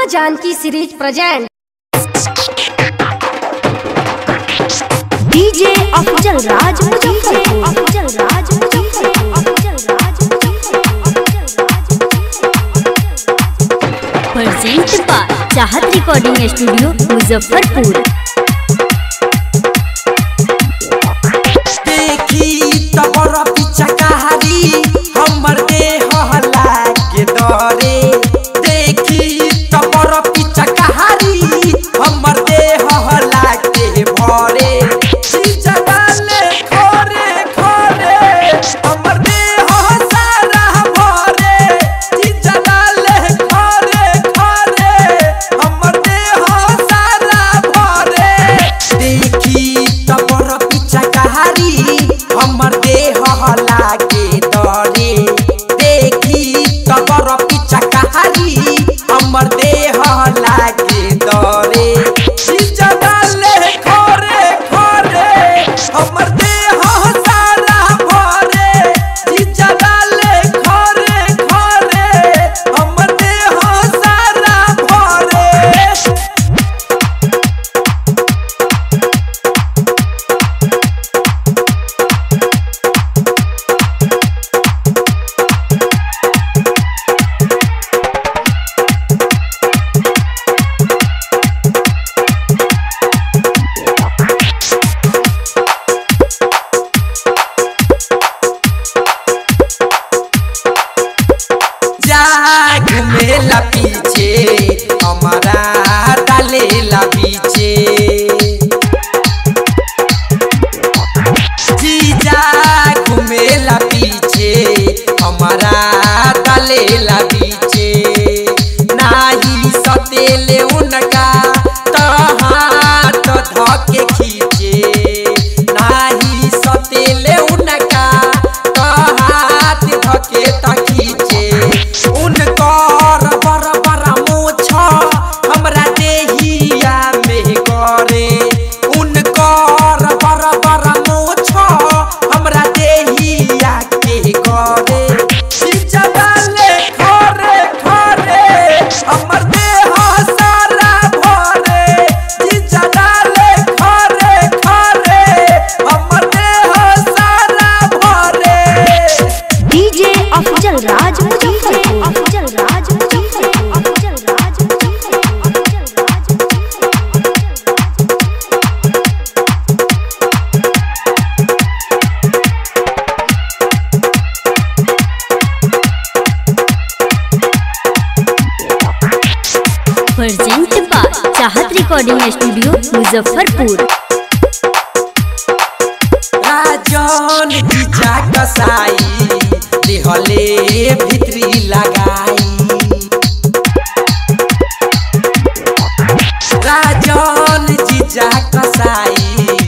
माँ Janaki series present DJ Afzal Raj Muzaffarpur Afzal Raj Muzaffarpur Afzal Raj present by Chahat recording studio Muzaffarpur देखी तबर पिचकारी हमर देह लागे डरे देखी तबर पिचकारी हमर देह लागे भरे जगाले खोरे खोरे हमर देह सारा भरे जगाले खोरे खोरे हमर देह सारा भरे देखी तबर पिचकारी हमर देह लागे डरे देखी तबर पिचकारी हमर देह लागे डरे जगाले खोरे खोरे हमर देह सारा भरे जगाले खोरे खोरे हमर देह सारा भरे जा घुमेला पीछे हमारा डालेला पीछे जीजा घुमेला पीछे हमारा डालेला पीछे नाही सतेले उनका तो हाथ धके खींचे नाही सतेले उनका तो हाथ धके त खींचे उनकर बर बर मोछ हमरा देहिया में करे उनकर बर बर मोछ हमरा देहिया के करे जगाले खरे खरे हमर देह सारा भरे जगाले खरे खरे हमर देह सारा भरे DJ Afzal Raj Muzaffarpur Afzal Raj Muzaffarpur Afzal Raj Muzaffarpur Afzal Raj present by Chahat recording studio Muzaffarpur Rajan जीजा कसाई देहले भित्री लगाई राजन जीजा कसाई